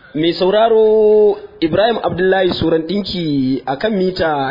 Mai sauraro Ibrahim Abdullahi Suran ɗinki a kan mita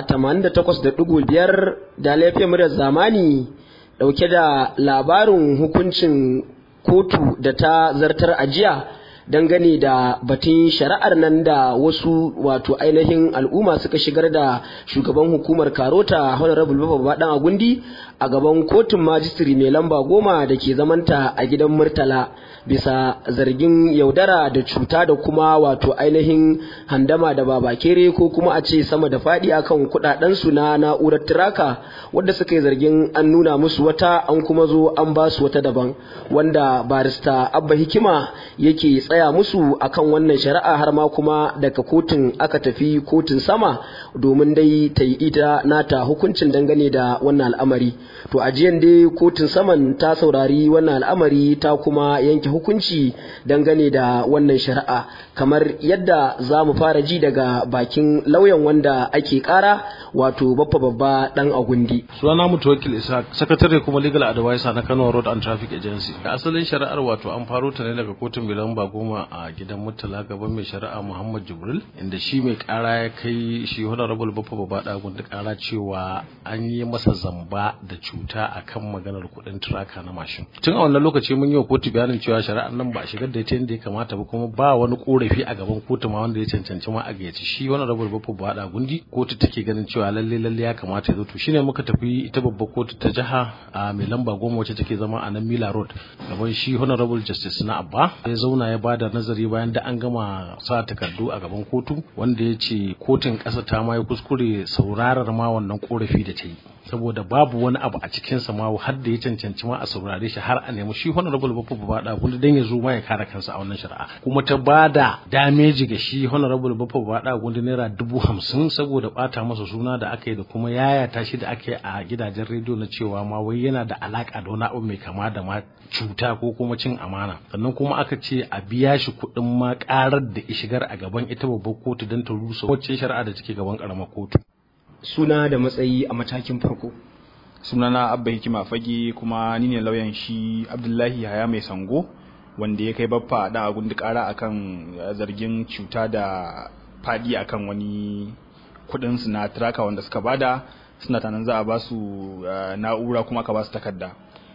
88.5 da laifin muryar zamani ɗauke da labarin hukuncin kotu da ta zartar ajiya dangane da batun shari'ar nan da wasu wato ainihin al'umma suka shigar da shugaban hukumar karota honorable baba dan agundi a gaban kotun majistiri mai lamba goma da ke zamanta a gidan murtala bisa zargin yaudara da cuta da kuma wato ainihin handama da babakere ko kuma a ce sama da faɗi akan kuɗaɗensu na na'urar tiraka wadda suka yi zargin an nuna musu wata an kuma zo an ba su wata daban wanda barista abba hikima yake tsaya musu akan wannan shari'a har ma kuma daga kotun aka tafi kotun sama domin dai ta yi ita nata hukuncin dangane da wannan al'amari to ajiyan dai kotun saman ta saurari wannan al'amari ta kuma yanke hukunci dangane da wannan shari'a kamar yadda za mu fara ji daga bakin lauyan wanda ake kara wato baffa babba dan agundi sunana mutu wakil isa sakatare kuma legal advisor na kano road and traffic agency da asalin shari'ar wato an faro ta ne daga kotun bilan goma a gidan murtala gaban mai shari'a muhammad jibril inda shi mai kara ya kai shi honorable baffa babba da agundi kara cewa an yi masa zamba da cuta akan maganar kuɗin turaka na mashin tun a wannan lokaci mun yi wa kotu bayanin cewa shari'ar nan ba a shigar da ita yadda ya kamata ba kuma ba wani korafi a gaban kotu ma wanda ya cancanci ma a gayyaci shi honorable baffa babba da agundi kotu take ganin cewa lalle lalle ya kamata ya zo to shine muka tafi ita babbar kotu ta jiha a mai lamba goma wacce take zama a nan Mila Road gaban shi honorable justice na Abba ya zauna ya bada nazari bayan da an gama sa takardu a gaban kotu wanda ya ce kotun ƙasa ta ma ya kuskure saurarar ma wannan korafi da ta yi saboda babu wani abu a cikin sa ma har da ya cancanci ma a saurare shi har a nemi shi honorable bafu bada kun dan ya zo ma ya kare kansa a wannan shari'a kuma ta bada damage ga shi honorable bafu bada kun naira dubu hamsin saboda bata masa suna da aka yi da kuma yayata shi da aka yi a gidajen rediyo na cewa ma wai yana da alaka da wani abu mai kama da ma cuta ko kuma cin amana sannan kuma aka ce a biya shi kuɗin ma karar da shigar a gaban ita babbar kotu don ta rusa wacce shari'a da take gaban karamar kotu suna da matsayi a matakin farko sunana abba hikima fage kuma ni ne lauyan shi abdullahi haya mai sango wanda ya kai baffa da agun kara akan zargin cuta da fadi akan wani kudin su na traka wanda suka bada suna tanan za a ba su na'ura kuma aka ba su takarda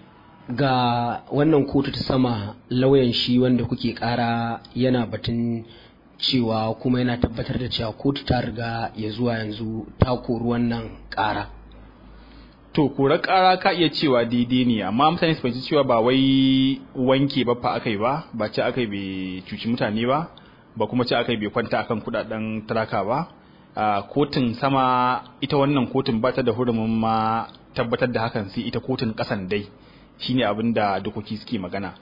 ga wannan kotu ta sama lauyan shi wanda kuke kara yana batun cewa kuma yana tabbatar da cewa kotu ta riga ya zuwa yanzu ta kori wannan ƙara. To, korar ƙara ka iya cewa daidai ne, amma mutane su fahimci cewa ba wai wanke ba fa aka yi ba, ba ce aka yi bai cuci mutane ba, ba kuma ce aka yi bai kwanta akan kudaden talaka ba. Uh, kotun sama ita wannan kotun ba ta da hurumin ma tabbatar da hakan sai ita kotun ƙasan dai shine abin da dokoki suke magana.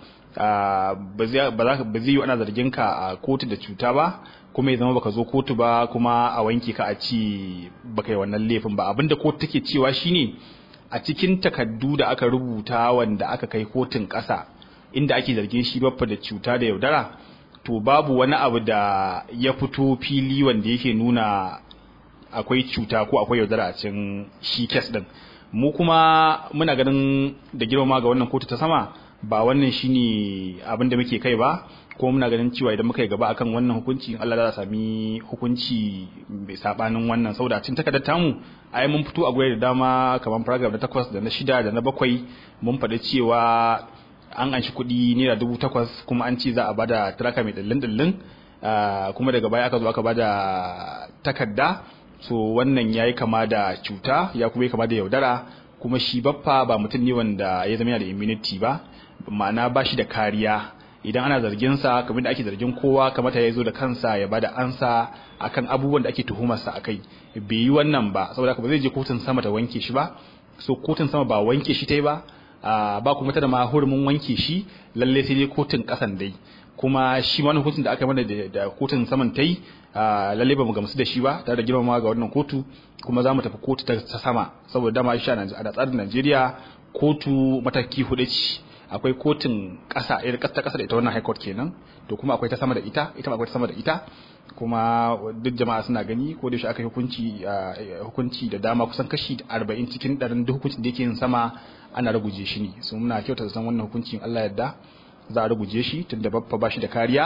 ba zai yi ana zargin ka a kotu da cuta ba kuma ya zama baka zo kotu ba kuma a wanke ka a ci baka yi wannan laifin ba abinda kotu take cewa shine a cikin takaddu da aka rubuta wanda aka kai kotun ƙasa inda ake zargin shi baffa da cuta da yaudara to babu wani abu da ya fito fili wanda yake nuna akwai cuta ko akwai yaudara a cikin shi kes din mu kuma muna ganin da girmama ga wannan kotu ta sama ba wannan shine abin da muke kai ba ko muna ganin cewa idan muka yi gaba akan wannan hukunci Allah za sami hukunci mai sabanin wannan saboda a cikin takardar tamu ai mun fito a gurare da dama kamar paragraph na takwas da na shida da na bakwai mun faɗi cewa an anshi kuɗi naira dubu takwas kuma an ce za a bada traka mai dallin dallin kuma daga baya aka zo aka bada takarda so wannan yayi kama da cuta ya kuma yi kama da yaudara kuma shi baffa ba mutum ne wanda ya zama yana da immunity ba ma'ana ba shi da kariya idan ana zargin sa kamar da ake zargin kowa kamata ya zo da kansa ya bada ansa akan abubuwan da ake tuhumar sa akai bai yi wannan ba saboda ba zai je kotun sama ta wanke shi ba so kotun sama ba wanke shi tai ba ba kuma ta da ma hurumin wanke shi lalle sai dai kotun kasan dai kuma shi wani hukuncin da aka mana da kotun saman ta yi lalle ba mu gamsu da shi ba tare da girmama ga wannan kotu kuma za mu tafi kotu ta sama saboda dama shi a tsarin Najeriya kotu mataki hudu ce akwai kotun ƙasa irin ta ƙasa da ita wannan high court kenan to kuma akwai ta sama da ita ita ma akwai ta sama da ita kuma duk jama'a suna gani ko da shi aka yi hukunci hukunci da dama kusan kashi 40 cikin 100 duk hukuncin da yake yin sama ana raguje shi ne so muna kyauta san wannan hukuncin Allah yadda za a ruguje shi tunda babba ba shi da kariya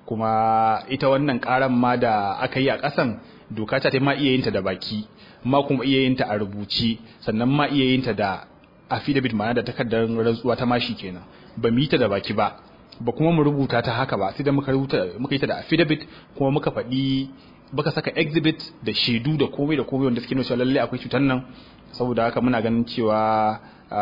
kuma ita wannan karan ma da aka yi a ƙasan doka ta ma iya yin ta da baki ma kuma iya yin ta a rubuce sannan ma iya yin ta da affidavit ma'ana da takardar rantsuwa ta mashi kenan ba mu yi ta da baki ba ba kuma mu rubuta ta haka ba sai da muka rubuta muka yi ta da affidavit kuma muka faɗi muka saka exhibit da shaidu da komai da komai wanda suke nuna cewa lalle akwai cutar nan saboda haka muna ganin cewa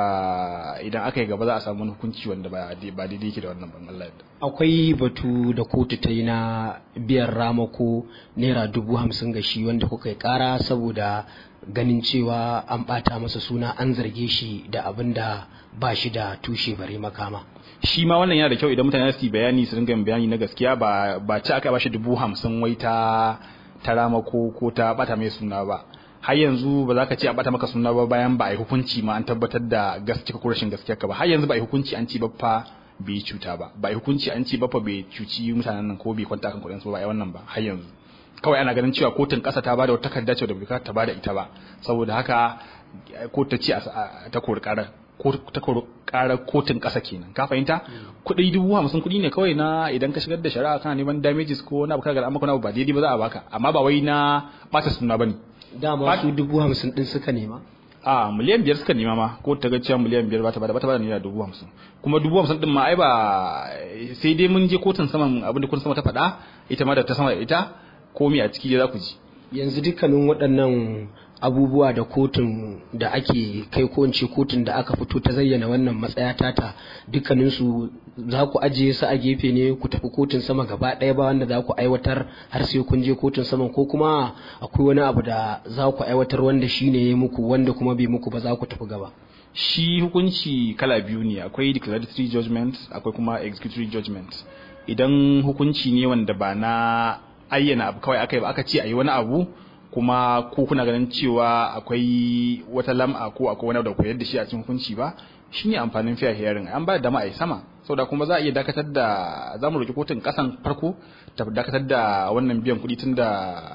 idan aka yi gaba za a samu wani hukunci wanda ba daidai yake da wannan ban Allah yadda. Akwai batu da kotu ta yi na biyan ramako naira dubu hamsin ga shi wanda kuka yi kara saboda ganin cewa an bata masa suna an zarge shi da abin da ba shi da tushe bare makama. Shi ma wannan yana da kyau idan mutane su yi bayani su dinga bayani na gaskiya ba ba ci aka ba shi dubu hamsin wai ta ta ramako ko ta bata mai suna ba. har yanzu ba za ka ce a bata maka suna ba bayan ba a yi hukunci ma an tabbatar da gaskiya ko rashin gaskiya ka ba har yanzu ba a yi hukunci an ci ba fa bai cuta ba ba a yi hukunci an ci ba fa bai cuci mutanen nan ko bai kwanta kan kuɗin su ba a yi wannan ba har yanzu kawai ana ganin cewa kotun ƙasa ta bada wata takarda ce da bai ta bada ita ba saboda haka ko ta ce ta kori ƙarar ta kori ƙarar kotun ƙasa kenan ka fahimta kuɗi dubu hamsin kuɗi ne kawai na idan ka shigar da shari'a kana neman damages ko na abu kaga amma kuna ba daidai ba za a baka amma ba wai na ɓata suna bane dama su dubu hamsin din suka nema a miliyan biyar suka nema ma ko ta ga cewa miliyan biyar ba ta bada ba ta bada naira dubu hamsin kuma dubu hamsin din ma ai ba sai dai mun je kotun saman abin da kotun sama ta faɗa ita ma da ta sama da ita komi a ciki za ku ji yanzu dukkanin waɗannan abubuwa da kotun da ake kai ko in ce kotun da aka fito ta zayyana wannan matsaya tata dukkanin su za ku ajiye su a gefe ne ku tafi kotun sama gaba ɗaya ba wanda za ku aiwatar har sai kun je kotun sama ko kuma akwai wani abu da za ku aiwatar wanda shi ne ya muku wanda kuma bai muku ba za ku tafi gaba shi hukunci kala biyu ne akwai declaratory judgment akwai kuma executory judgment idan hukunci ne wanda ba na ayyana abu kawai aka yi ba aka ce a yi wani abu kuma ko kuna ganin cewa akwai wata lam'a ko akwai wani da koyar da shi a cikin hukunci ba shine amfanin fair hearing an ba da dama a yi sama saboda kuma za a iya dakatar da za mu roki kotun kasan farko ta dakatar da wannan biyan kuɗi tun da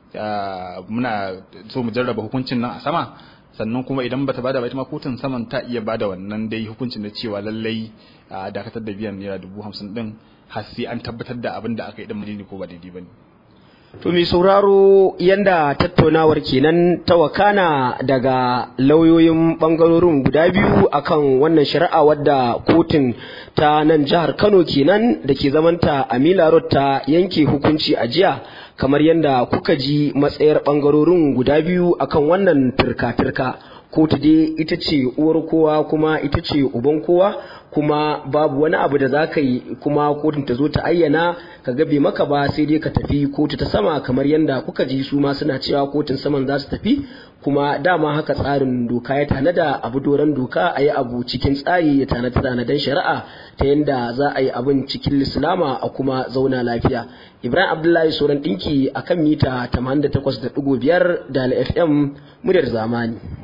muna so mu jarraba hukuncin nan a sama sannan kuma idan bata bada ba ita ma kotun saman ta iya bada wannan dai hukuncin da cewa lallai dakatar da biyan naira dubu hamsin din har sai an tabbatar da abin da aka yi din ko ba daidai ba ne. To mai sauraro yanda tattaunawar kenan ta wakana daga lauyoyin bangarorin guda biyu akan wannan shari'a wadda kotun ta nan jihar Kano kenan da ke zamanta a Mila Road ta yanke hukunci a jiya kamar yadda kuka ji matsayar bangarorin guda biyu akan wannan turka-turka. kotu dai ita ce uwar kowa kuma ita ce uban kowa kuma babu wani abu da za ka yi kuma kotun ta zo ta ayyana ka gabe maka ba sai dai ka tafi kotu ta sama kamar yadda kuka ji su ma suna cewa kotun saman za su tafi kuma dama haka tsarin doka ya tanada abu doron doka a yi abu cikin tsari ya tanada tanadan shari'a ta yadda za a yi abin cikin lislama a kuma zauna lafiya ibrahim abdullahi sauran ɗinki akan mita 88.5 da fm muryar zamani